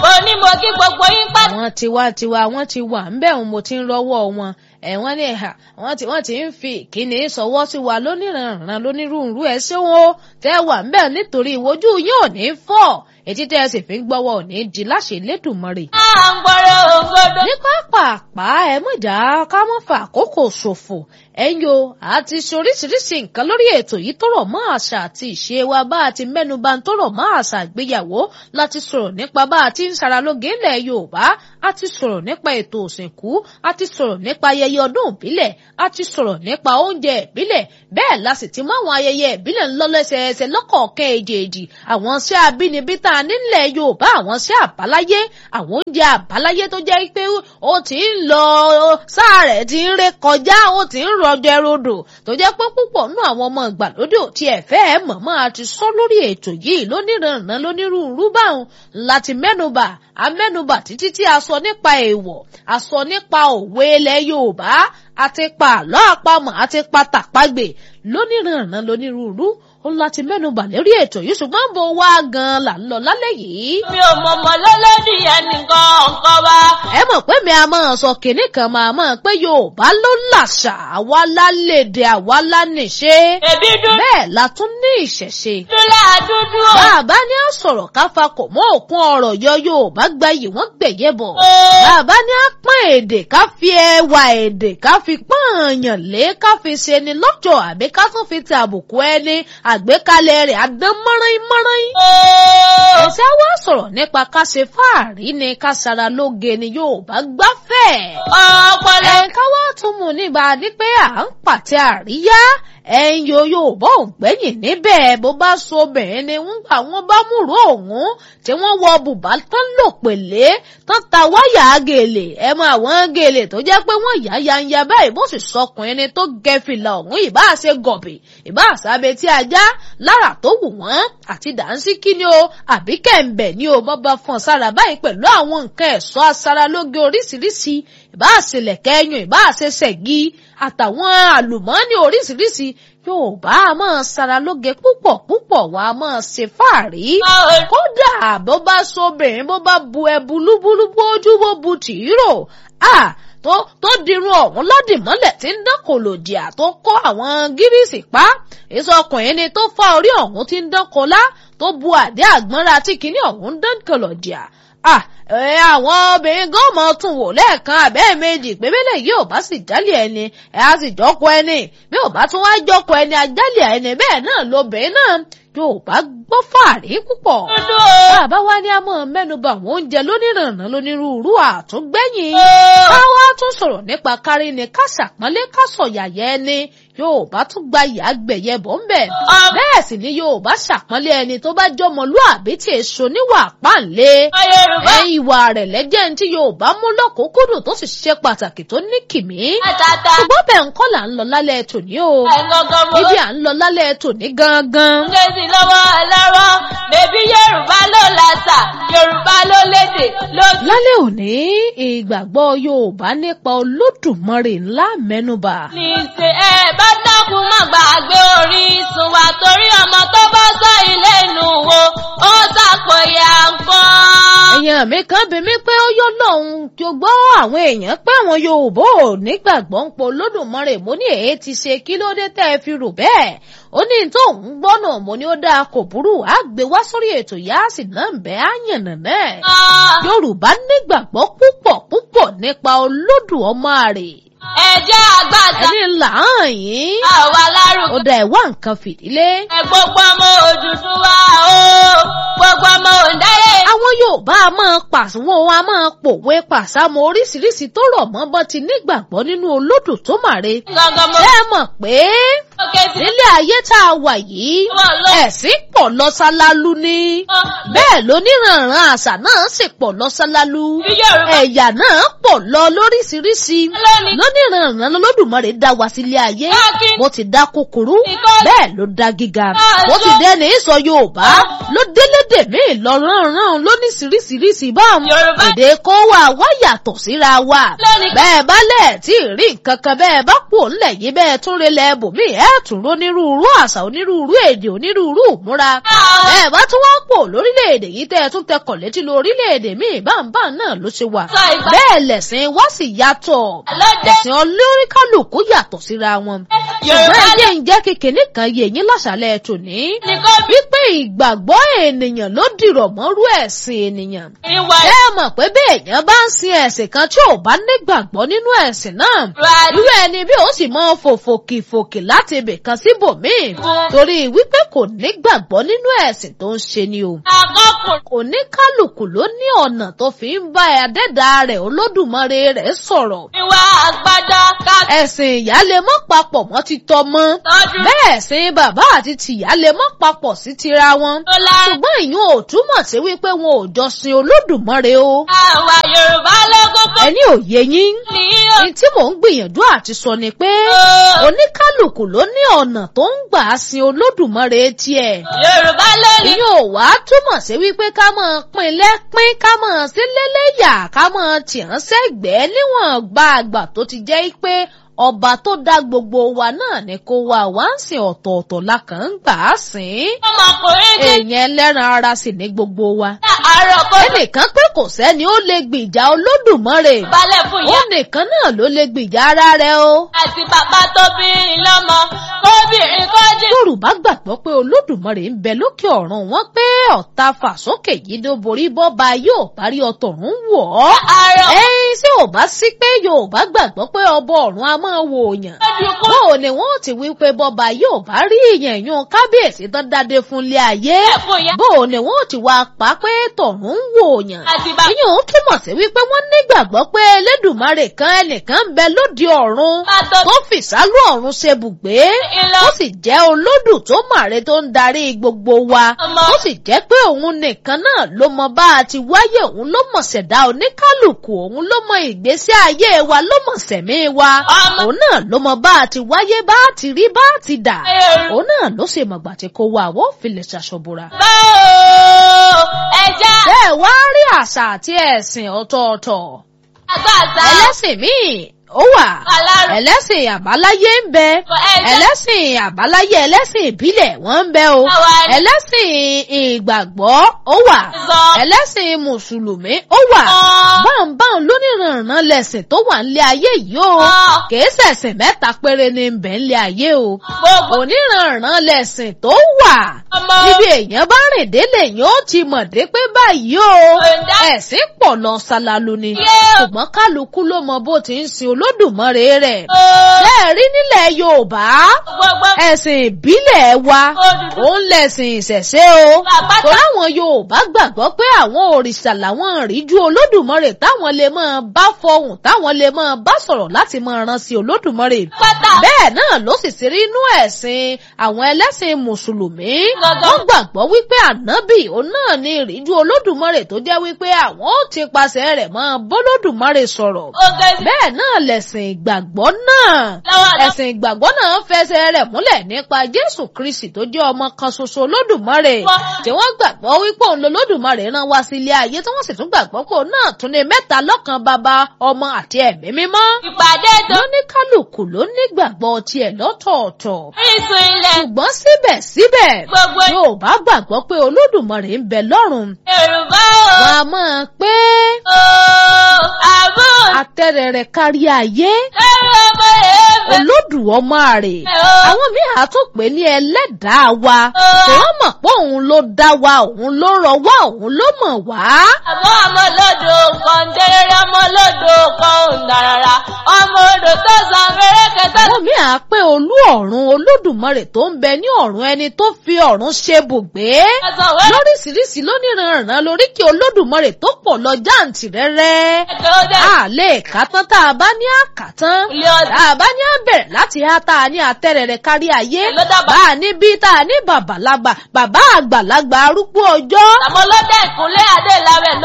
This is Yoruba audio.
mo ní mo kí gbogbo yín pátá. àwọn tiwantiwa wọ́n ti wà ń bẹ̀ mo ti ń rọ́wọ́ wọn ẹ̀ wọ́n ní ẹ̀hà wọ́n ti wọ́n ti ń fi ìkíni sọwọ́ sí wa lóníranran lónírúurú ẹ̀ ṣé wọn ó tẹ́ wà ń bẹ̀ nítorí ìwojú yín ò ní fọ́ ètí tẹ́ ẹ sì fi ń gbọ́wọ́ ò ní di láṣẹ Elédùmarè. à ń gbọ́rọ̀ òǹgbọ́dọ̀. ní pápápá ẹ mọ̀ ìjà ká mọ́ fa àkókò ṣòfò ẹ̀yin o àti ṣoríṣiríṣi nǹkan lórí ètò yìí tó rọ̀ mọ́ àṣà àti ìṣe wa bá a ti mẹ́nuba tó rọ̀ mọ́ àṣà ìgbéyàwó láti sọ̀rọ̀ nípa bá a ti ń ṣaralóge ilẹ̀ Yorùbá a ti sọ̀rọ̀ nípa ètò òsìnkú a ti sọ̀rọ̀ nípa ayẹyẹ ọdún ìbílẹ̀ a ti sọ̀rọ̀ nípa oúnjẹ ìbílẹ̀ bẹ́ẹ̀ la sì ti mú àwọn ayẹyẹ ìbílẹ̀ ńlọ́lẹ́sẹẹsẹ lọ́kọ̀ọ̀kan èjèèjì àwọn iṣẹ́ abínibí tá a nílẹ̀ Yorùbá àwọn iṣẹ́ àbáláyé àwọn oúnjẹ àbáláyé tó jẹ́ pé ó ti ń lọ sáà rẹ̀ ti ń ré kọjá ó ti ń rọjò ẹrodò tó jẹ́ pé púpọ̀ nú àwọn ọmọ ìgbàlódé ò tiẹ̀ fẹ́ ẹ̀ mọ̀mọ́ àti sọ lórí ètò yìí lóníranran lónírúurú báwọn láti mẹ́nubà amẹ́nubà títí tí a sọ nípa èèwọ̀ a sọ nípa òwe ilẹ̀ Yorùbá àti pa àlọ́ àpamọ̀ àti pa tàpagbè lóníranran lónírúurú ó láti mẹ́nubà lórí ètò yìí ṣùgbọ́n bó wá gan-an là ń lọ lálẹ́ yìí. mi ò mọ̀ mọ̀ lọ́lọ́dì ẹnìkan ọ̀kan wa. ẹ mọ̀ pé mi a máa sọ kìnnì kan máa mọ̀ pé Yorùbá ló làṣà àwa lálédè àwa lánìṣe. èbí dúdú bẹ́ẹ̀ la tún ní ìṣẹ̀ṣe. dúlá dúdú o. bàbá ní à sọ̀rọ̀ káfa kò mọ́ òkun ọ̀rọ̀ yọ Yorùbá gba yìí wọ́n gbẹ̀yẹ̀ bọ̀. bàbá ní à pọ́n èdè ká fi ẹwà èdè ká fi pọ́n àyàn lé ká fi ṣe ni lọ́jọ́ àbí ká tún fi ti àbùkù ẹni àgbékalẹ̀ rẹ̀ àdán mọ́rán mọ́rán. ẹ̀sẹ̀ wá sọ̀rọ̀ nípa ká ṣe fáàrí ni ká ṣara lóge ni Yorùbá gbáfẹ́. ọpọlọ. ẹ̀ka wá tún mú nígbà ní pé à ń pàtẹ àríyá ẹ̀yin yo Yorùbá ò gbẹ́yìn níbẹ̀ bó bá so obìnrin ni wọ́n gbà wọ́n bá múrò òun tí wọ́n wọ bùbá tán lò pèlé tán ta wáyà gèlè ẹ mọ àwọn gèlè tó jẹ́ pé wọ́n yá yanya báyìí bó sì sọkùnrin ni tó gẹ fìlà ọ̀hún ìbá ṣe gọ̀bì ìbá àṣàbẹ̀ tí ajá lára tó wù wọ́n àti dànsíkí ni o àbí kẹ̀ǹbẹ̀ ni o bọ́ bá fọ́n sára báyìí pẹ̀lú àwọn nǹkan ẹ̀ṣọ́ aṣaralóge oríṣiríṣi ìbá àṣelẹ̀kẹ́ ẹyùn ìbá àṣeṣẹ̀gí àtàwọn àlùmọ́ọ́nì oríṣiríṣi Yorùbá a máa ṣaralóge púpọ̀ púpọ̀ wà á máa ṣe fàárí. kódà bó bá sobìnrin bó bá bu ẹbu lúbúlúbú ojú bó bu tìírò tó tó dirun ọ̀hún lọ́dìmọ́lẹ̀ tí ń dán kòlòdìà tó kó àwọn gírísì pa ìsọkùnrin ni tó fá orí ọ̀hún tí ń dán kọlá tó bu àdé àgbọ́nra tí kinní ọ̀hún ń dán kòlòdìà ẹ àwọn obìnrin gan mọ tún wò lẹ́ẹ̀kan abẹ́ méjì pé bẹ́lẹ̀ yìí ò bá sì jálẹ̀ ẹni ẹ á sì jọ́kọ ẹni bí ò bá tún wá jọ́kọ ẹni ajálẹ̀ ẹni bẹ́ẹ̀ náà lobìnrin náà yóò bá gbọ́ fàárí púpọ̀. bàbá wa ní a mọ̀ mẹ́nuba àwọn oúnjẹ lónìrànà lónírúurú àtúngbẹ̀yìn. káwá tún sọ̀rọ̀ nípa kárí ni ká ṣàpọ́nlé ká sọ̀yàyẹ ẹni yóò bá tún gba ìyá gbẹ̀yẹ bọ̀ ń bẹ̀. bẹ́ẹ̀ sì ni yóò bá ṣàpọ́nlé ẹni tó bá jọmọlúàbí tí èso níwà páǹlé. ẹ ìwà rẹ̀ lẹ́jẹ̀ ní tí yóò bá mú lọ́kùnkúndùn tó sì ṣe pàtàkì tó ní kìmí. ṣùgbọ́n bẹ́ẹ̀ ń kọ́ là ń lọ lálẹ́ tòní o. ibi à ń lọ lálẹ́ tòní gangan sí lọ́wọ́ ẹlẹ́rọ bèbí yorùbá ló làṣà yorùbá ló lédè ló. lálẹ́ òní ìgbàgbọ́ yorùbá nípa olódùmarè ńlá mẹ́nubà. ní ṣe ẹ bá dákun má gbàgbé orísun wa torí ọmọ tó bá sọ ilé inú wo ó ṣàpòyà nǹkan. èèyàn mi kan bí mi pé ó yọ lọ́hùn tó gbọ́ àwọn èèyàn pé àwọn yorùbá ò nígbàgbọ́ ń po olódùmarè mo ní èyí ti ṣe kí ló dé tẹ́ ẹ fi rò bẹ́ẹ̀ ó ní tó ń gbọ́nà mo ní ó dáa kò burú á gbé wá sórí ètò yá sì náà ń bẹ́ á yànnà náà. yorùbá nígbàgbọ́ púpọ̀ púpọ̀ nípa olódù ọmọ rè. ẹ̀jẹ̀ àgbàdà. ẹni là ń yín. àwa lárúkọ. ó dá ẹ̀wá nǹkan fìdílé. ẹ gbogbo ọmọ Odùduwà o gbogbo ọmọ òǹdáyé. àwọn yorùbá a máa pàṣẹwọ́ a máa pòwe pàṣàmọ́ oríṣiríṣi tó rọ̀ mọ́ bọ́ ti nígbàgbọ́ nínú olódù tó màre. gangan mo. ṣé ẹ mọ̀ pé nílé ayé tá a wà yìí ẹ̀sìn pọ̀ lọ sálálú ni bẹ́ẹ̀ lóníranran àṣà náà sì pọ̀ lọ sálálú ẹ̀yà náà pọ̀ lọ lóríṣiríṣi lóníranran oníranran lọ́lọ́dùmarè dá wa sílé ayé Káàkì. bó ti dá kúkúrú Ìkọ́- bẹ́ẹ̀ ló dá gíga Káàsó. bó ti dẹ́ni sọ yorùbá ló délédè míì lọ́rùnrún lóníṣiríṣiríṣi báwọn Yorùbá. èdè kó wa wá yàtọ̀ síra wa Lẹ́ni- bẹ́ẹ̀ bá lẹ̀ tí ì rí nǹkan kan bẹ́ẹ̀ bá kú òǹlẹ̀ yìí bẹ́ẹ̀ tún rí lẹ̀ bòmí ẹ̀ tún onírúurú àṣà onírúurú èdè onírúurú ìmúra Àwọn- bẹ́ẹ̀ bá tún wá pò lórílẹ̀‐èdè yìí tẹ́ ẹ tún tẹkọ̀ létí lọ orílẹ̀‐èdè míì báńbá náà ló ṣe wà Sọ ìgbà- bẹ́ẹ̀ lẹ̀sìn wá sì yàtọ̀ Lọ́jọ́- ẹ̀sìn olóríkálùkù yàtọ̀ síra wọn Yorùbá ṣùgbọ́n ẹjẹ́ ń jẹ́ kékeré kan yé yín láṣàlẹ̀ tòní nìkan bí wípé ìgbàgbọ́ ènìyàn ló dìrọ̀ mọ́rú ẹ̀sìn ènìyàn ìwà ẹ mọ̀ pé bí èèyàn bá ń sin ẹ̀sìn kan tí ò bá nígbàgbọ́ nínú ẹ̀sìn náà ìwà irú ẹni bí ó sì máa fòfòkìfòkì láti ibì kan síbòmíì torí wípé kò nígbàgbọ́ nínú ẹ̀sìn tó ń ṣe ni o àkọkùn oníkálùkù ló ní ọ̀nà tó fi ń bá ẹ̀dẹ́dà rẹ̀ olódùmarè rẹ̀ sọ̀rọ̀ ìwà àgbàdá ká ẹ̀sìn ìyá lè mọ́ papọ̀ mọ́ ti tọmọ tọ́jú bẹ́ẹ̀ sin bàbá àti tìyá lè mọ́ papọ̀ sí tira wọn tó lá ṣùgbọ́n ìyún ò túmọ̀ sí wípé wọn ò jọ sin olódùmarè o àwa Yorùbá lógógó ẹni òye yín ní o. ní tí mò ń gbìyànjú àti sọ ni pé oníkálùkù ló ní ọ̀nà tó ń gbà sin olódùmarè tiẹ̀ Yorùbá lónìí ìyún ò wá túmọ̀ sí wípé ká máa pín lẹ́pín ká máa sí lélẹ́yà ká máa tìrán sẹ́gbẹ̀ẹ́ níwọ̀n gba àgbà tó ti jẹ́ pé ọba tó dá gbogbo wa náà ni kó wa wá ń sìn ọ̀tọ̀ọ̀tọ̀ la kàn ń gbà á sìn ọmọkùnrin ní èèyàn ẹlẹ́ran ara sì ní gbogbo wa àárọ̀ kó ẹnìkan pé kò sẹ́ni ó lè gbìjà olódùmarè balẹ̀ fún ó ìyá nìkan náà ló lè gbìjà ara rẹ̀ o. àti bàbá tó bí i lọ́mọ kóbìnrin kọ́jú. yorùbá gbàgbọ́ pé olódùmarè ń bẹ lókè ọ̀run wọn pé ọ̀tá fàsókè yìí ló borí bọ́ba yóò parí ọtọ̀run wọ̀ ọ́. àárọ̀ ẹyin tí ò bá sí pé yorùbá gbàgbọ́ pé ọba ọ̀run a máa wo òyàn. kọ́jú kó bóò ni wọn ò ti wí pé bọ́ba yóò bá rí ìyẹn yún kábíyèsí tán dáadé fúnlé ayé. fún ìyá bóò ni wọn ò ti wá pa pé tọ̀run ń wo òyàn. àti bàbá ìyẹn ò túmọ̀ sí wípé wọ́n nígbàgbọ́ pé elédùmarè kan ẹnìkan ń bẹ lóde ọ̀run tó tó fìsálú ọ̀run ṣe bùgbé ìlọ ó sì jẹ́ olódù tó màre tó ń darí gbogbo wa ọmọ ó sì jẹ́ pé òun nìkan náà ló mọ bá a ti wáyé òun ló mọ̀ ṣẹ̀dá oníkálùkù òun ló mọ ìgbésí ayé wa ló mọ̀ sẹ̀mí wa ọmọ òun náà ló mọ bá a ti wáyé bá a ti rí bá a ti dà Yorùbá òun náà ló sì mọ̀gbà tí kò wá àwọn òfìlẹ̀ ṣàṣọ̀bùrà. báwo ẹja bẹ́ẹ̀ wá rí àṣà àti ẹ̀sìn ọ̀tọ̀ọ̀tọ̀ àgbàṣà ẹlẹ́sìn míì ó wà alárò ẹlẹ́sìn àbáláyé ń bẹ ẹja ẹlẹ́sìn àbáláyé ẹlẹ́sìn ìbílẹ̀ wọ́n ń bẹ o àwa ẹlẹ́sìn ìgbàgbọ́ ó wà sọ ẹlẹ́sìn mùsùlùmí ó wà báńbáń lóníranran lẹ̀sìn tó wà nílé ayé yìí o kìí ṣẹ̀sìn mẹ́ta péré ní ń bẹ nílé ayé o gbogbo oníranran lẹ̀sìn tó wà ọmọ níbi èèyàn bá rìn délé yẹn ó ti mọ̀ dé pé báyìí o Ọ̀dà. ẹ̀sìn pọ̀ lọ ṣalalu ni Yé o. ṣùgbọ́n kálukú ló mọ bó ti ń sin olódùmarè rẹ̀ ooo bẹ́ẹ̀ rí nílẹ̀ yorùbá gbogbo ẹ̀sìn ìbílẹ̀ wa Odùduwà. òun lẹ̀sìn ìṣẹ̀ṣe o àpáta torí àwọn yorùbá gbàgbọ́ pé àwọn òrìṣà làwọn ìríjú olódùmarè táwọn lè máa bá fọhùn táwọn lè máa bá sọ̀rọ̀ láti máa ran sí olódùmarè pátá bẹ́ẹ̀ náà ló sì sí rí inú ẹ̀sìn àwọn ẹlẹ́sìn mùsùlùmí Gangan. wọ́n gbàgbọ́ wípé ànábì òun náà ní ìríjú olódùmarè tó jẹ́ wípé àwọn ó ti pasẹ̀ rẹ̀ máa bólódùmarè sọ̀rọ̀ oge bẹ́ẹ̀ náà lẹ̀sìn ìgbàgbọ́ náà lọ́wọ́ ẹ̀sìn ìgbàgbọ́ náà fẹsẹ̀ rẹ̀ múlẹ̀ nípa jésù kristi tó jẹ́ ọmọ kan ṣoṣo lódùmarè Wọ́n- tí wọ́n gbàgbọ́ wípé òun lolódùmarè rán wá sí ilé ayé tí wọ́n sì tún gbàgbọ́ pé òun náà tún ní mẹ́ta lọ́kan bàbá ọmọ àti ẹ̀mí mímọ́ ìpàdé tó lóníkálùkù ló nígbàgbọ́ tiẹ̀ lọ́tọ̀ọ̀tọ̀ ìsùn ilẹ̀ ṣùgbọ́n síbẹ̀síbẹ̀ gbogbo yorùbá gbàgbọ́ pé olódùmarè ń bẹ lọ́run Yorùbá wọn o a máa pé ooo àbú atẹ́rẹrẹ kárí ayé ẹ̀rọ ọmọ èèmẹ̀ olódù ọmọ rẹ̀ ooo àwọn míì á tún pè ní ẹlẹ́dàá wa Ó. wọ́n mọ̀ pé òun ló dá wa òun ló rọ wá òun ló mọ̀ wá. àmọ́ ọmọ olódò kan déréré ọmọ olódò kan òǹdàràrà ọmọ odò tó san fẹ́rẹ́kẹ́ tó àwọn míì á pé olú ọ̀run olódùmarè tó ń bẹ ní ọ̀run ẹni tó fi ọ̀run ṣe bùgbé. san wẹ́rẹ́ lóríṣiríṣi lóníranran lóríkì olódùmarè tó pọ̀ lọ jáǹtì rẹ́rẹ́. tó dé a lè kà tán tá a bá ní àkàtán. ilé ọdún tá a bá ní àbẹ̀rẹ̀ láti há tá a ní atẹ́rẹrẹ kárí ayé. ló dábàá bá a ní bí tá a ní bàbàlagbà bàbá àgbàlagbà arúgbó ọjọ́. àmọ́ lọ́dẹ̀ ìkúnlẹ̀ adé làwẹ̀